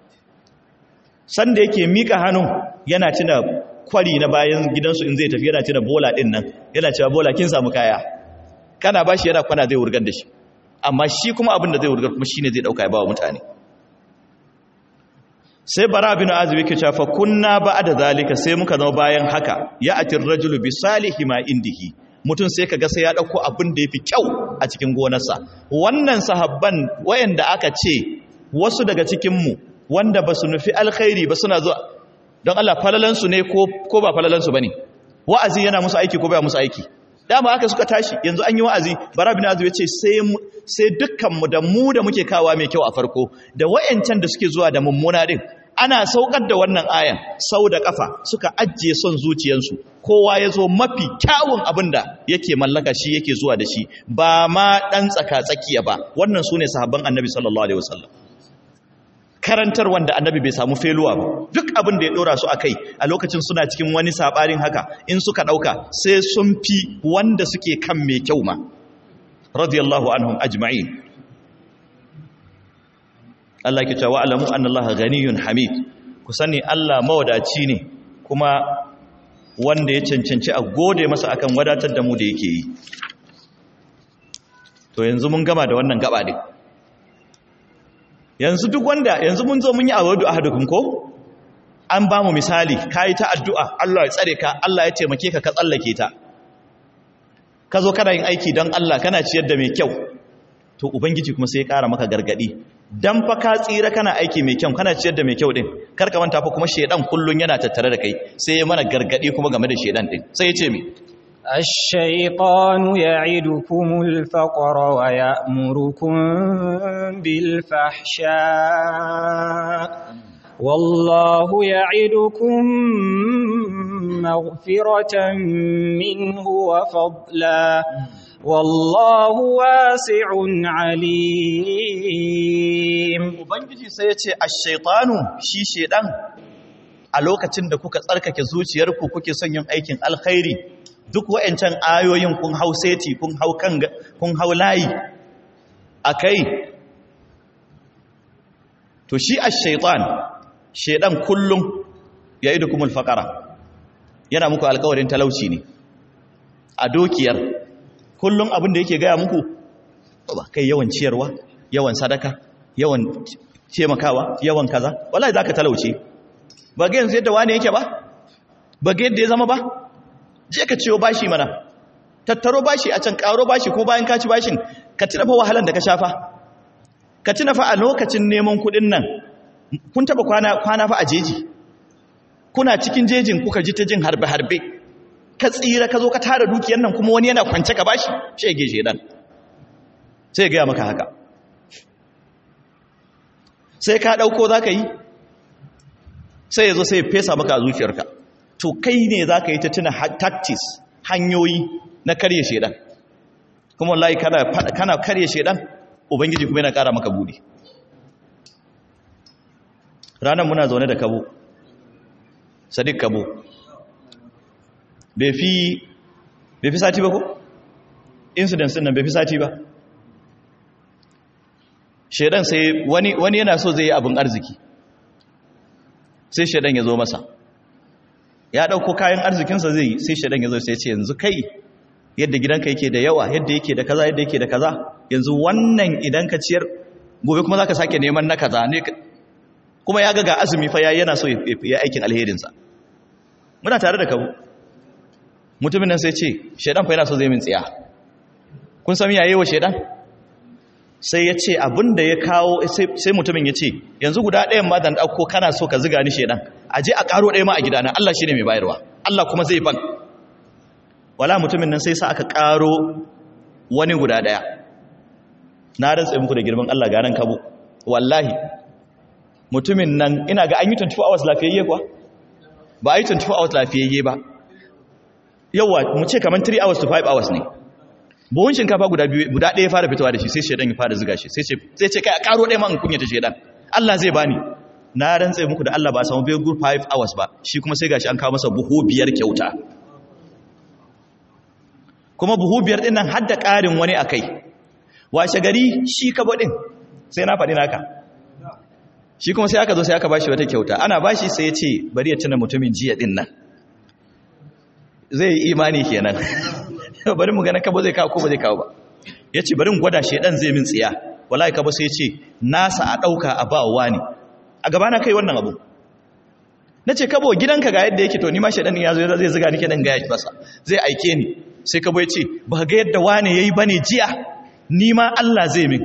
sanda yake mika hannun yana tuna kwari na bayan gidansu in zai tafi yana tuna bola din nan yana cewa bola kin samu kaya kana bashi yana kwana zai wurgar da shi amma shi kuma abin da zai wurgar kuma shine zai dauka ya bawa mutane sai bara bin azib yake cewa fa kunna ba'da zalika sai muka zama bayan haka ya atir rajulu bi salihi ma indihi mutum sai kaga sai ya dauko abin da yafi kyau a cikin gonarsa wannan sahabban wayanda aka ce wasu daga cikin mu wanda basu nufi alkhairi ba suna zuwa don Allah falalan su ne ko ko ba falalan su bane wa'azi yana musu aiki ko ba musu aiki dama haka suka tashi yanzu an yi wa'azi bara bin azib ya ce sai dukkanmu da mu da muke kawa mai kyau a farko da wayancan da suke zuwa da mummuna din ana saukar da wannan ayan sau da kafa suka ajiye son zuciyarsu kowa ya zo mafi kyawun abin da yake mallaka shi yake zuwa da shi ba ma ɗan tsaka-tsakiya ba wannan su ne sahabban annabi sallallahu alaihi wasallam karantar wanda annabi bai samu feluwa ba duk abin da ya dora su akai a lokacin suna cikin wani sabarin haka in suka dauka sai sun fi wanda suke kan mai kyau ma radiyallahu anhum ajma'in Allah ke cewa alamu anna Allah ganiyun hamid ku sani Allah mawadaci ne kuma wanda ya cancanci a gode masa akan wadatar da mu da yake yi to yanzu mun gama da wannan gaba din yanzu duk wanda yanzu mun zo mun yi awadu ahadukum ko an ba mu misali kai ta addu'a Allah ya tsare ka Allah ya taimake ka ka tsallake ta ka zo kana yin aiki don Allah kana ciyar da mai kyau to ubangiji kuma sai ya kara maka gargadi dan fa ka tsira kana aiki mai kyau kana ciyar da mai kyau din kar ka manta fa kuma shedan kullun yana tattare da kai sai ya mana gargadi kuma game da shedan din sai ya ce mi الشيطان يعدكم الفقر ويأمركم بالفحشاء والله يعدكم مغفرة منه وفضلا والله واسع عليم ubangiji sai ya ce ash-shaytanu shi shedan a lokacin da kuka tsarkake zuciyarku kuke son yin aikin alkhairi duk wa'ancan ayoyin kun hau seti kun hau kan kun hau layi akai to shi ash-shaytan shedan kullum ya'idukumul faqara yana muku alƙawarin talauci ne a dokiyar kullum abin da yake gaya muku ba kai yawan ciyarwa yawan sadaka yawan taimakawa yawan kaza wallahi zaka talauce ba ga yanzu yadda wani yake ba ba ga yadda ya zama ba je ka ciyo bashi mana tattaro bashi a can karo bashi ko bayan ka ci bashin ka tuna fa wahalan da ka shafa ka tuna fa a lokacin neman kuɗin nan kun taba kwana kwana fa a jeji kuna cikin jejin kuka ji ta jin harbe harbe ka tsira ka zo ka tara dukiyar nan kuma wani yana kwance ka bashi shege shedan sai ga maka haka sai ka dauko zaka yi sai yazo sai fesa maka a zuciyarka to kai ne zaka yi ta tuna tactics hanyoyi na karye shedan kuma wallahi kana kana karye shedan ubangiji kuma yana kara maka budi ranan muna zaune da kabo sadiq kabo bai fi bai fi sati ba ko incidents din nan bai fi sati ba shedan sai wani wani yana so zai yi abin arziki sai shedan ya zo masa ya dauko kayan arzikinsa zai yi sai shedan ya zo sai ya ce yanzu kai yadda gidanka yake da yawa yadda yake da kaza yadda yake da kaza yanzu wannan idan ka ciyar gobe kuma zaka sake neman na kaza ne kuma ya ga ga azumi fa yayi yana so ya aikin alherinsa muna tare da kabu mutumin nan sai ce shedan fa yana so zai min tsiya kun san yayi wa shedan sai ya ce abinda ya kawo sai mutumin ya ce yanzu guda ɗayan ma dan ɗauko kana so ka ziga ni shedan a je a ƙaro ɗaya ma a gidana Allah shine mai bayarwa Allah kuma zai ban wala mutumin nan sai sa aka ƙaro wani guda ɗaya na rantsa muku da girman Allah garan kabo wallahi mutumin nan ina ga an yi 24 hours lafiyayye kuwa ba a yi 24 hours lafiyayye ba yawa mu ce kamar 3 hours to 5 hours ne buhun shinkafa guda biyu guda ɗaya fara fitowa da shi sai shedan ya fara ziga shi sai ce sai ce kai a karo ɗaya man kunya ta shedan Allah zai bani na rantsa muku da Allah ba a samu bai good 5 hours ba shi kuma sai gashi an kawo masa buhu biyar kyauta kuma buhu biyar din nan har da ƙarin wani akai washe gari shi kabo din sai na faɗi naka shi kuma sai aka zo sai aka bashi wata kyauta ana bashi sai ya ce bari ya tuna mutumin jiya din nan zai yi imani kenan bari mu gana kabo zai kawo ko ba zai kawo ba ya ce bari mu gwada shaidan zai min tsiya wallahi kabo sai ya ce nasa a ɗauka a ba wa ne a gabana kai wannan abu na ce kabo gidanka ga yadda yake to ni ma shaidan ya zo zai ziga ni kenan ga yaki masa zai aike ni sai kabo ya ce ba ga yadda wane yayi bane jiya ni ma Allah zai min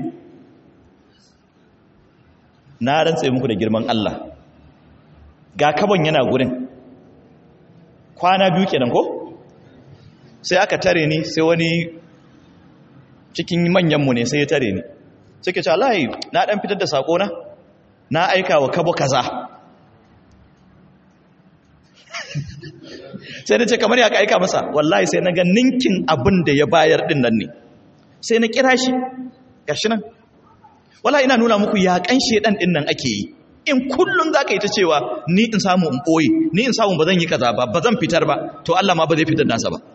na rantse muku da girman Allah ga kabon yana gurin kwana biyu kenan ko sai aka tare ni sai wani cikin manyanmu ne sai ya tare ni suke ce Allah na dan fitar da sako na na aika wa kabo kaza sai na ce kamar ya ka aika masa wallahi sai na ga ninkin abin da ya bayar din nan ne sai na kira shi gashi nan wala ina nuna muku yaƙan shedan din nan ake yi in kullum za ka yi ta cewa ni in samu in ɓoye ni in samu ba zan yi kaza ba ba zan fitar ba to Allah ma ba zai fitar nasa ba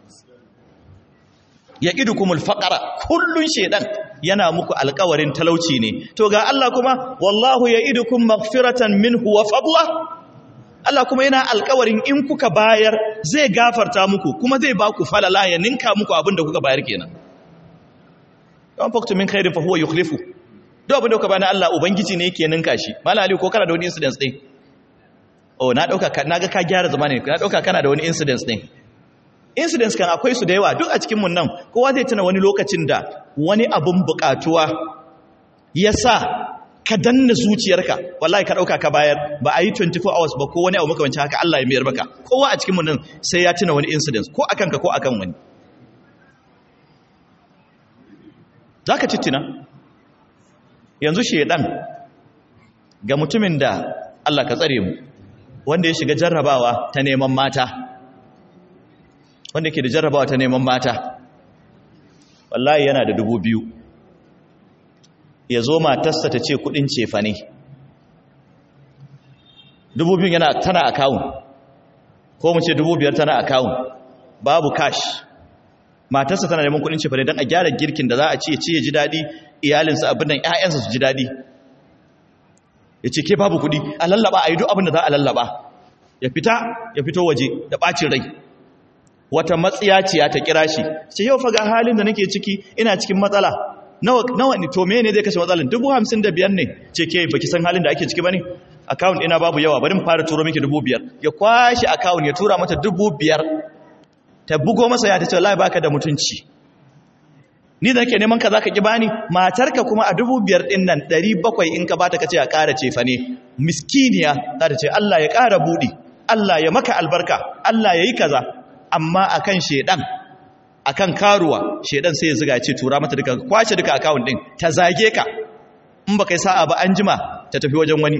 ya idu kumul faƙara kullum shedan yana muku alƙawarin talauci ne to ga Allah kuma wallahu ya idu kun magfiratan minhu wa fadla Allah kuma yana alƙawarin in kuka bayar zai gafarta muku kuma zai ba ku falala ya ninka muku abin da kuka bayar kenan yawan faktu min khairin fa huwa yukhlifu duk abin da kuka bani Allah ubangiji ne yake ninka shi mallam ali ko kana da wani incident din oh na dauka naga ka gyara zamani na dauka kana da wani incident din incidents kan akwai su da yawa duk a cikin mun nan kowa zai tuna wani lokacin da wani abun bukatuwa yasa ka danna zuciyarka wallahi ka dauka ka bayar ba a yi 24 hours ba ko wani abu makamancin haka Allah ya miyar maka kowa a cikin mun nan sai ya tuna wani incident ko akan ka ko akan wani zaka tittina yanzu shedan ga mutumin da Allah ka tsare mu wanda ya shiga jarrabawa ta neman mata wanda ke da jarrabawa ta neman mata wallahi yana da dubu biyu ya zo matarsa ta ce kudin cefa ne dubu biyu yana tana akawun ko mu ce dubu biyar tana akawun babu cash matarsa tana neman kudin cefa ne don a gyara girkin da za a ce ce ya ji daɗi iyalinsa abin nan ‘ya'yansa su ji daɗi ya ce ke babu kudi a lallaba a yi duk abin da za a lallaba ya fita ya fito waje da ɓacin rai wata matsiyaciya ta kira shi ce yau faga halin da nake ciki ina cikin matsala nawa ne to mene zai kashe matsalan dubu hamsin da biyar ne ce ke baki san halin da ake ciki ba ne akawun ina babu yawa bari mu fara turo miki dubu biyar ya kwashe akawun ya tura mata dubu biyar ta bugo masa ya ta ce wallahi baka da mutunci ni da nake neman ka zaka ki bani matarka kuma a dubu biyar din nan ɗari bakwai in ka bata kace a ƙara cefa ne miskiniya za ta ce Allah ya ƙara buɗi Allah ya maka albarka Allah ya yi kaza amma akan shedan akan karuwa shedan sai ya ziga ya ce tura mata duka kwace duka account din ta zage ka in baka yi sa'a ba an jima ta tafi wajen wani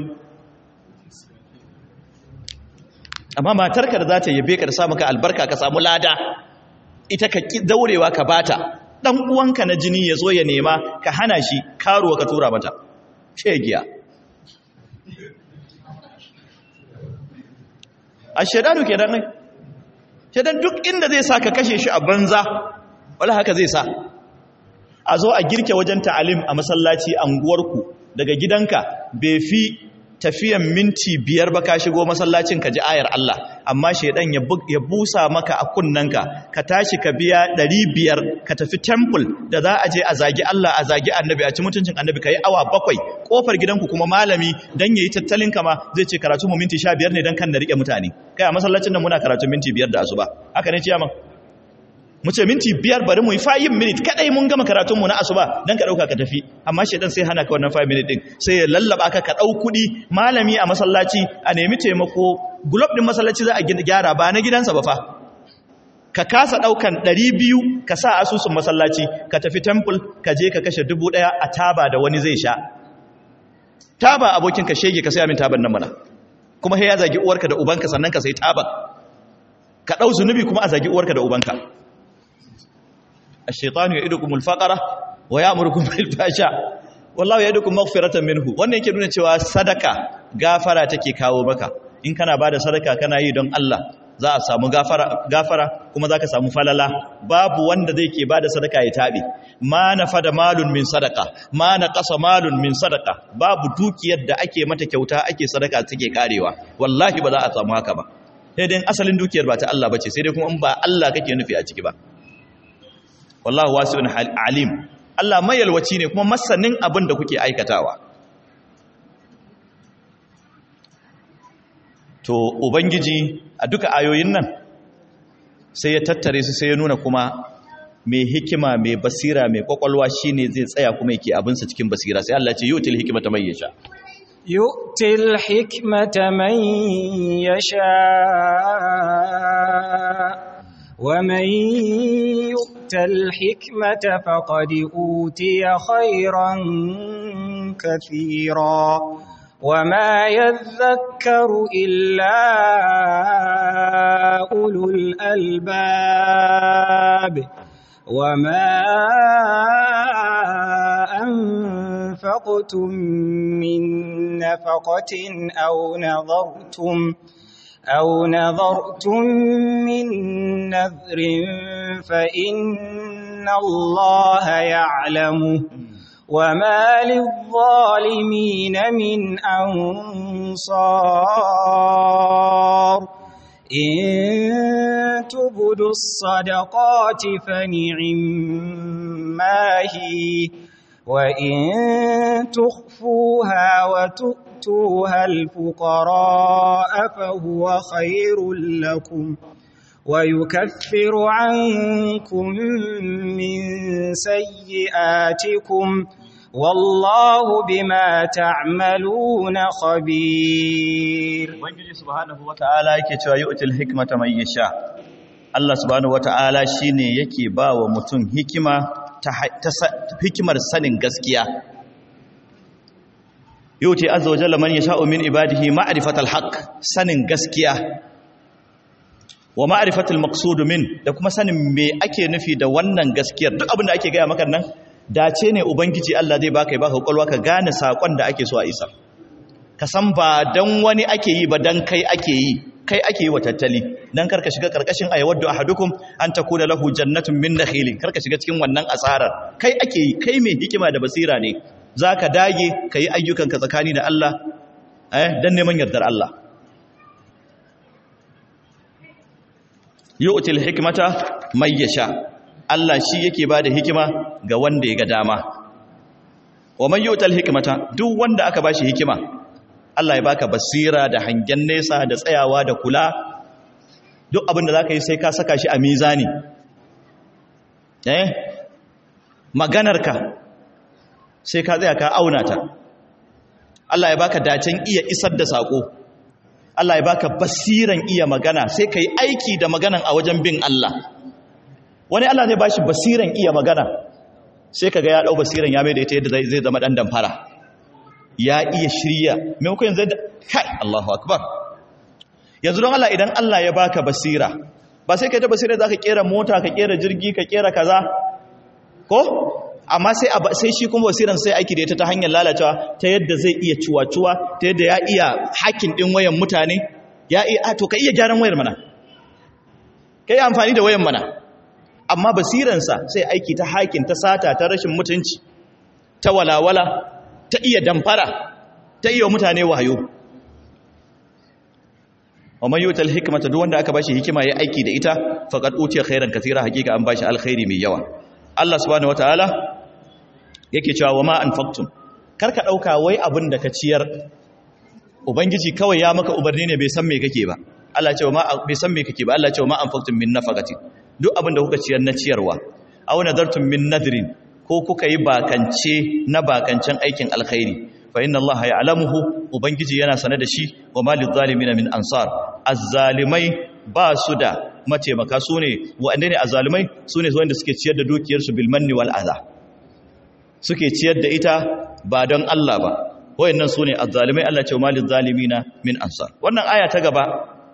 amma matarka da za ta yabe ka da sa maka albarka ka samu lada ita ka daurewa ka bata dan uwanka na jini ya zo ya nema ka hana shi karuwa ka tura mata shegiya a shaidanu ke dan shaidan duk inda zai sa ka kashe shi a banza wala haka zai sa a zo a girke wajen ta'alim a masallaci anguwarku daga gidanka bai fi tafiyan minti biyar ba ka shigo masallacin ka ji ayar Allah amma shaidan ya busa maka a kunnanka ka tashi ka biya ɗari biyar ka tafi temple da za a je a zagi Allah a zagi annabi a ci mutuncin annabi ka yi awa bakwai kofar gidanku kuma malami dan yayi tattalin kama zai ce karatu mu minti sha biyar ne dan kan na rike mutane kai a masallacin nan muna karatu minti biyar da asuba haka ne ciyaman mu ce minti biyar bari mu yi 5 minute kadai mun gama karatunmu na asuba dan ka dauka ka tafi amma shedan sai hana ka wannan 5 minute din sai ya lallaba ka ka dau kudi malami a masallaci a nemi taimako globe din masallaci za a gyara ba na gidansa ba fa ka kasa daukan 200 ka sa asusun masallaci ka tafi temple ka je ka kashe 1000 a taba da wani zai sha taba abokin ka shege ka sai amin taban nan mana kuma sai ya zagi uwarka da ubanka sannan ka sai taba ka dau zunubi kuma a zagi uwarka da ubanka الشيطان يعدكم الفقر ويأمركم بالفحشاء والله يعدكم مغفرة منه wannan yake nuna cewa sadaka gafara take kawo maka in kana bada sadaka kana yi don Allah za a samu gafara gafara kuma zaka samu falala babu wanda zai ke bada sadaka ya tabe ma nafada malun min sadaka ma naqasa malun min sadaka babu dukiyar da ake mata kyauta ake sadaka take karewa wallahi ba za a samu haka ba sai dai asalin dukiyar ba ta Allah bace sai dai kuma in ba Allah kake nufi a ciki ba wallahu wasi'un alim Allah mayalwaci ne kuma masanin abin da kuke aikatawa to ubangiji a duka ayoyin nan sai ya tattare su sai ya nuna kuma mai hikima mai basira mai kwakwalwa shine zai tsaya kuma yake abinsa cikin basira sai Allah ce yutil hikmata man yasha yu'til hikmata man yasha ومن يؤت الحكمة فقد أوتي خيرا كثيرا وما يذكر إلا أولو الألباب وما أنفقتم من نفقة أو نظرتم أو نظرتم من نذر فإن الله يعلمه وما للظالمين من أنصار إن تبدوا الصدقات فنعما هي وإن تخفوها وتؤتوها الفقراء فهو خير لكم ويكفر عنكم من سيئاتكم والله بما تعملون خبير ubangiji subhanahu wata'ala yake cewa yu'til hikmata man yasha Allah subhanahu wata'ala shine yake bawa mutum hikima ta hikimar sanin gaskiya yu'ti azza wa jalla man yasha'u min ibadihi ma'rifatal haqq sanin gaskiya wa ma'rifatul maqsud min da kuma sanin me ake nufi da wannan gaskiyar duk abin da ake gaya maka nan dace ne ubangiji Allah zai baka ya baka kwalwa ka gane sakon da ake so a isar ka san ba dan wani ake yi ba dan kai ake yi kai ake yi wa tattali dan karka shiga karkashin ayawaddu ahadukum an takuna lahu jannatun min nakhilin karka shiga cikin wannan asarar kai ake yi kai mai hikima da basira ne zaka dage kai ayyukanka tsakani da Allah eh dan neman yardar Allah yu'til hikmata may yasha Allah shi yake bada hikima ga wanda ya ga dama wa man yu'tal hikmata duk wanda aka bashi hikima Allah ya baka basira da hangen nesa da tsayawa da kula duk abin da zaka yi sai ka saka shi a mizani eh maganarka sai ka tsaya ka auna ta Allah ya baka dacen iya isar da sako Allah ya baka basiran iya magana sai ka yi aiki da maganan a wajen bin Allah wani Allah zai bashi basiran iya magana sai ka ga ya ɗau basiran ya mai da ita yadda zai zama ɗan damfara ya iya shirya maimakon yanzu da kai Allahu akbar yanzu don Allah idan Allah ya baka basira ba sai ka ta basira za ka kera mota ka kera jirgi ka kera kaza ko amma sai sai shi kuma basiran sai aiki da ita ta hanyar lalacewa ta yadda zai iya cuwa-cuwa ta yadda ya iya hakin din wayan mutane ya iya to ka iya gyaran wayar mana ka yi amfani da wayan mana amma basiransa sai aiki ta hakin ta sata ta rashin mutunci ta walawala ta iya damfara ta iya mutane wayo wa man yutal hikmata duk wanda aka bashi hikima yayi aiki da ita faqad utiya khairan katira hakika an bashi alkhairi mai yawa Allah subhanahu wataala yake cewa wa ma anfaqtum karka dauka wai abin da ka ciyar ubangiji kawai ya maka ubarni ne bai san me kake ba Allah ce wa ma bai san me kake ba Allah ce wa ma anfaqtum min nafaqati duk abin da kuka ciyar na ciyarwa aw nadartum min nadrin ko kuka yi bakance na bakancen aikin alkhairi fa inna Allah ya'lamuhu ubangiji yana sane da shi wa malil zalimin min ansar azzalimai ba su da mataimaka su ne waɗanda ne azzalimai su ne wanda suke ciyar da dukiyarsu bil manni wal adha suke ciyar da ita ba don Allah ba wayannan su ne azzalimai Allah ce wa malil zalimin min ansar wannan aya ta gaba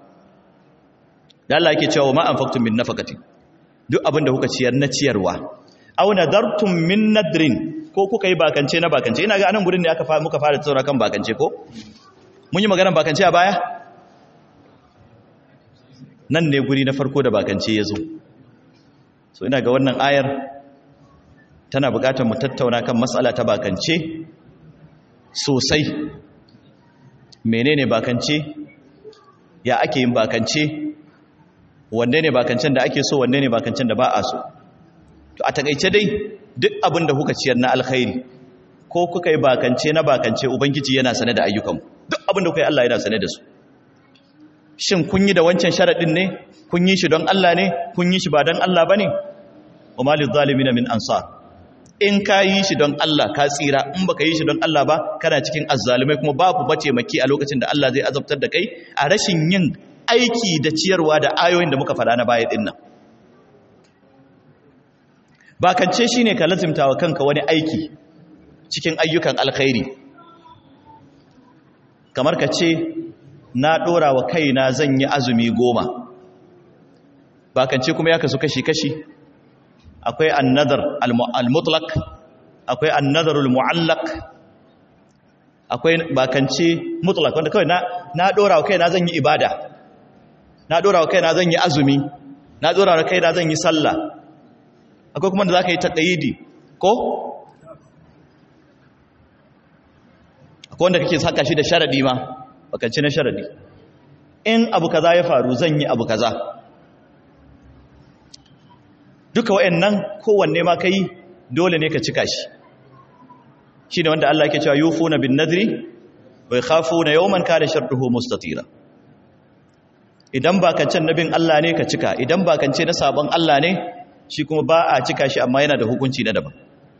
da Allah yake cewa ma anfaqtum min nafaqatin duk abinda kuka ciyar na ciyarwa aw nadartum min nadrin ko kuka yi bakance na bakance ina ga anan gurin ne aka muka fara tsora kan bakance ko mun yi maganar bakance a baya nan ne guri na farko da bakance ya zo so ina ga wannan ayar tana buƙatar mu tattauna kan matsala ta bakance sosai menene bakance ya ake yin bakance wanne ne bakancen da ake so wanne ne bakancen da ba a so to a takaice dai duk abin da kuka ciyar na alkhairi ko kuka yi bakance na bakance ubangiji yana sane da ayyukan duk abin da kuka yi Allah yana sane da su shin kun yi da wancan sharadin ne kun yi shi don Allah ne kun yi shi ba don Allah bane wa malil zalimin min ansar in ka yi shi don Allah ka tsira in baka yi shi don Allah ba kana cikin azzalumai kuma babu bace maki a lokacin da Allah zai azabtar da kai a rashin yin aiki da ciyarwa da ayoyin da muka faɗa na baya din nan bakance shine ka lazimta wa kanka wani aiki cikin ayyukan alkhairi kamar ka ce na ɗora wa kaina zan yi azumi goma bakance kuma ya kasu kashi-kashi akwai annadar al-mutlaq akwai annadar al-mu'allaq akwai bakance mutlaq wanda kawai na na dora wa kaina zan yi ibada na dora wa kaina zan yi azumi na dora wa kaina zan yi sallah akwai kuma da zaka yi taqayidi ko akwai wanda kake saka shi da sharadi ma bakance na sharadi in abu kaza ya faru zan yi abu kaza duka wayannan kowanne ma kai dole ne ka cika shi shine wanda Allah yake cewa yufuna bin nadri wa yakhafuna yawman kana sharruhu mustatira idan ba kancan nabin Allah ne ka cika idan ba kance na sabon Allah ne shi kuma ba a cika shi amma yana da hukunci na daban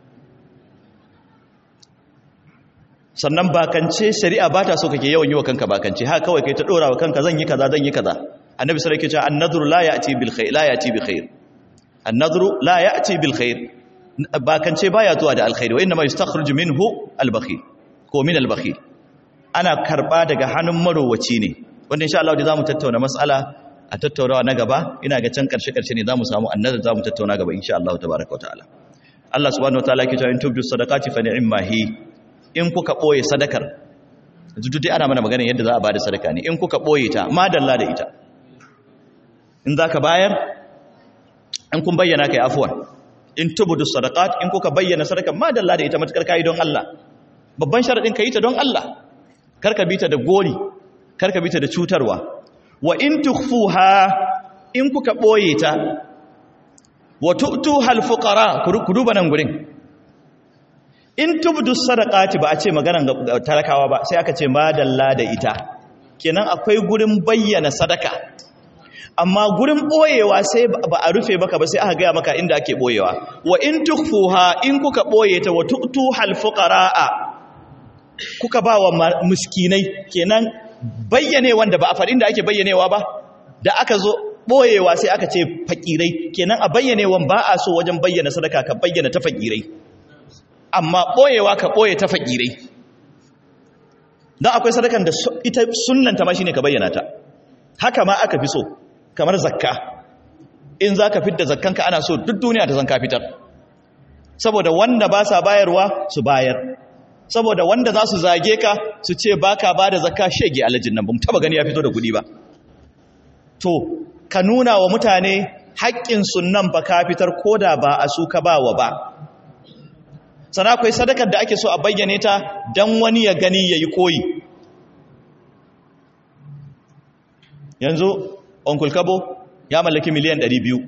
sannan bakance shari'a ba ta so kake yawan yi wa kanka bakance ha kawai kai ta dora wa kanka zan yi kaza zan yi kaza annabi sallallahu alaihi wasallam yake cewa an-nadru la ya'ti bil khair la ya'ti bi khair annadru la ya'ti bil khair bakance baya zuwa da alkhairi wa inma yastakhruju minhu al bakhil ko min al bakhil ana karba daga hannun marowaci ne wanda insha Allah da zamu tattauna mas'ala a tattaunawa na gaba ina ga can karshe karshe ne zamu samu annadar zamu tattauna gaba insha Allah tabaaraka wa ta'ala Allah subhanahu wa ta'ala yake cewa in tubdu sadaqati fa ni'ma hi in kuka boye sadakar yanzu dai ana mana magana yadda za a bada sadaka ne in kuka boye ta madalla da ita in zaka bayar in kun bayyana kai afuwan in tubudu sadaqat in kuka bayyana sadaka ma dalla da ita matakar kai don Allah babban sharadin kai ta don Allah karka bita da gori karka bita da cutarwa wa in tukhfuha in kuka boye ta wa tu'tuha al-fuqara ku duba nan gurin in tubudu sadaqati ba a ce maganan talakawa ba sai aka ce ma dalla da ita kenan akwai gurin bayyana sadaka amma gurin boyewa sai ba a rufe maka ba sai aka gaya maka inda ake boyewa wa in tukfuha in kuka boye ta wa tu'tuhal fuqaraa kuka ba wa miskinai kenan bayyane wanda ba a faɗin da ake bayyanewa ba da aka zo boyewa sai aka ce fakirai kenan a bayyanewan ba a so wajen bayyana sadaka ka bayyana ta fakirai amma boyewa ka boye ta fakirai dan akwai sadakan da ita sunnanta ma shine ka bayyana ta haka ma aka fi so kamar zakka in za ka fitar zakkanka ana so duk duniya ta zan ka fitar saboda wanda ba sa bayarwa su bayar saboda wanda za su zage ka su ce ba ka ba da zakka shege alajin nan ba mu taba gani ya fito da kudi ba to ka nuna wa mutane haƙƙin sunan ba ka fitar koda ba a su ka ba wa ba sana akwai sadakar da ake so a bayyane ta don wani ya gani ya yi koyi yanzu onkul kabo ya mallaki miliyan 200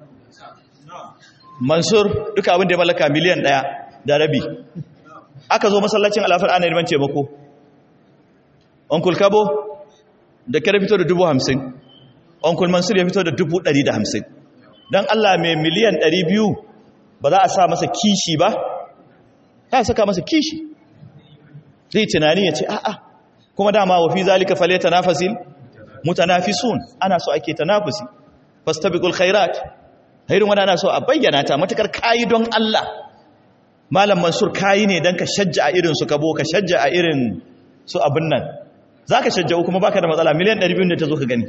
mansur duka abin da ya mallaka miliyan 1 da rabi aka zo masallacin alafar ana neman taimako onkul kabo da kere fito da dubu hamsin onkul mansur ya fito da dubu ɗari da hamsin don allah mai miliyan ɗari biyu ba za a sa masa kishi ba za a saka masa kishi zai tunani ya ce a'a kuma dama wafi zalika fale tanafasil mutanafisun ana so ake tanafusi fastabiqul khairat irin wanda ana so a bayyana ta matakar kayi don Allah malam mansur kayi ne dan ka shajja a irin su kabo ka shajja a irin su abin nan zaka shajja kuma baka da matsala miliyan 200 ne ta zo ka gani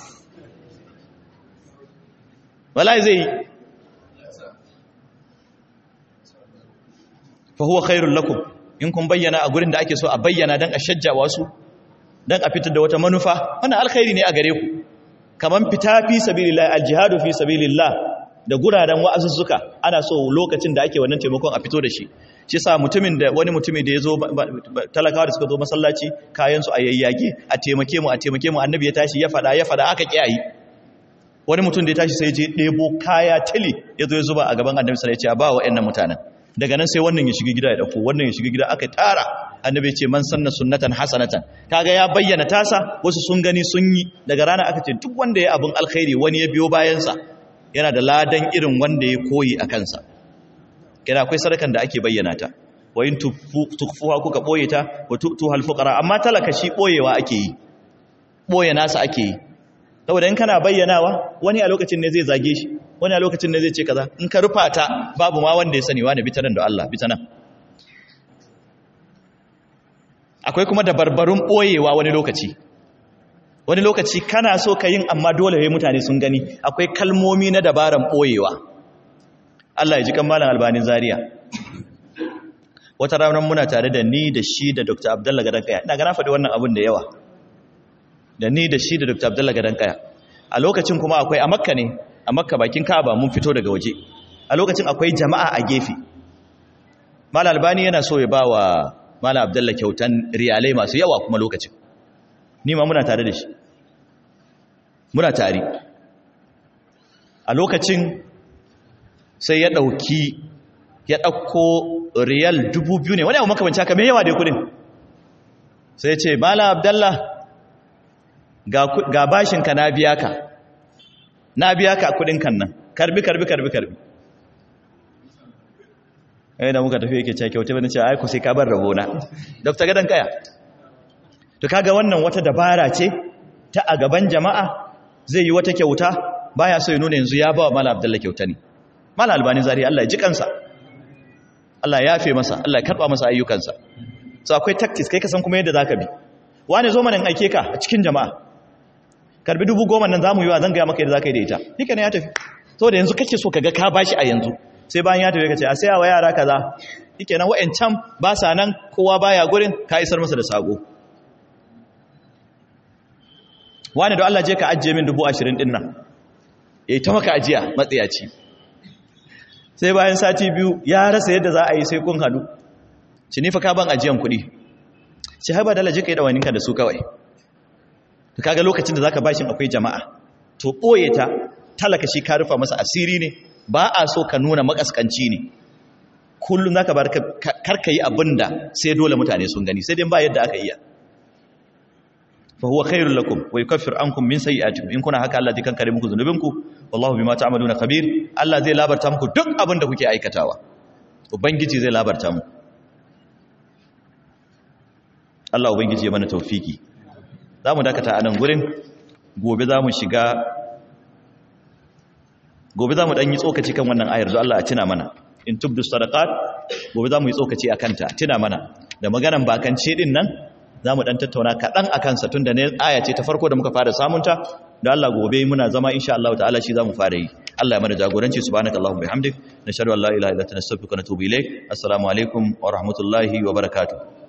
wallahi zai fa huwa khairul lakum in kun bayyana a gurin da ake so a bayyana dan a shajja wasu dan a fitar da wata manufa wannan alkhairi ne a gare ku kaman fita fi sabilillah aljihadu fi sabilillah da guraren wa'azuzzuka ana so lokacin da ake wannan taimakon a fito da shi shi sa mutumin da wani mutumi da ya zo talakawa da suka zo masallaci kayan su a yayyage a taimake mu a taimake mu annabi ya tashi ya fada ya fada aka kiyayi wani mutum da ya tashi sai je ɗebo kaya tili ya zo ya zuba a gaban annabi sai ya ce a ba wa ƴannan mutanen daga nan sai wannan ya shiga gida ya dauko wannan ya shiga gida aka tara annabi ya ce man sanna sunnatan hasanatan kaga ya bayyana tasa wasu sun gani sun yi daga rana aka ce duk wanda ya abun alkhairi wani ya biyo bayan sa yana da ladan irin wanda ya koyi a kansa kira akwai sadakan da ake bayyana ta wa in tukfuha kuka boye ta wa tu'tuhal fuqara amma talaka shi boyewa ake yi boye nasa ake yi saboda in kana bayyanawa wani a lokacin ne zai zage shi wani a lokacin ne zai ce kaza in ka rufa ta babu ma wanda ya sani wani bita nan da Allah bita nan akwai kuma da barbarun boyewa wani lokaci wani lokaci kana so ka yin amma dole sai mutane sun gani akwai kalmomi na dabaran boyewa Allah ya ji kan malam albanin zaria wata ranar muna tare da ni da shi da Dr. Abdullah Gadan Kaya ina ga na faɗi wannan abun da yawa da ni da shi da Dr. Abdullah Gadan Kaya a lokacin kuma akwai a Makka ne a Makka bakin Kaaba mun fito daga waje a lokacin akwai jama'a a gefe Malam Albani yana so ya bawa Malam Abdullah kyautan riyalai masu yawa kuma lokacin ni ma muna tare da shi muna tare a lokacin sai ya ɗauki ya ɗauko riyal dubu biyu ne wani abu makamanci haka mai yawa da kudin sai ce mala abdallah ga bashinka na biya ka na biya ka kudin kan nan karbi karbi karbi karbi ai da muka tafi yake cewa wata bane cewa ai ku sai ka bar rabona dr gadan kaya to kaga wannan wata dabara ce ta a gaban jama'a zai yi wata kyauta baya so ya nuna yanzu ya ba wa mala abdallah kyauta ne mala albani zari Allah ya ji kansa Allah ya yafe masa Allah ya karba masa ayyukansa so akwai tactics kai ka san kuma yadda zaka bi wani zo mana in aike ka a cikin jama'a karbi dubu goma nan zamu yi wa zan ga maka yadda zaka yi da ita nika ne ya tafi so da yanzu kake so kaga ka bashi a yanzu sai bayan ya tafi kace a sai wa yara kaza yake nan wa'ancan ba sa nan kowa baya gurin ka isar masa da sako wani da Allah je ka ajiye min dubu ashirin din nan yayi ta maka ajiya matsiyaci sai bayan sati biyu ya rasa yadda za a yi sai kun hadu ci nifa ka ban ajiyan kuɗi shi haɓa dala jika yi ɗawaninka da su kawai ta kaga lokacin da za ka bashin akwai jama'a to ɓoye ta talaka shi ka rufa masa asiri ne ba a so ka nuna makaskanci ne kullum za ka bar karka yi abin da sai dole mutane sun gani sai dai ba yadda aka iya fa huwa khairul lakum wa yukaffir ankum min sayyi'atikum in kuna haka Allah zai kankare muku zunubinku wallahu bima ta'maluna khabir Allah zai labarta muku duk abin da kuke aikatawa ubangiji zai labarta muku Allah ubangiji ya mana tawfiki zamu dakata a nan gurin gobe zamu shiga gobe zamu dan yi tsokaci kan wannan ayar zo Allah a tuna mana in tubdu sadaqat gobe zamu yi tsokaci akan ta tuna mana da maganan bakance din nan za mu ɗan tattauna kaɗan a kansa tun da ne aya ce ta farko da muka fara samunta da Allah gobe muna zama insha Allah ta'ala shi za mu fara yi Allah ya mana jagoranci subhanaka Allahumma bihamdik nashhadu an la ilaha illa anta nastaghfiruka wa natubu ilayk assalamu alaikum wa rahmatullahi wa barakatuh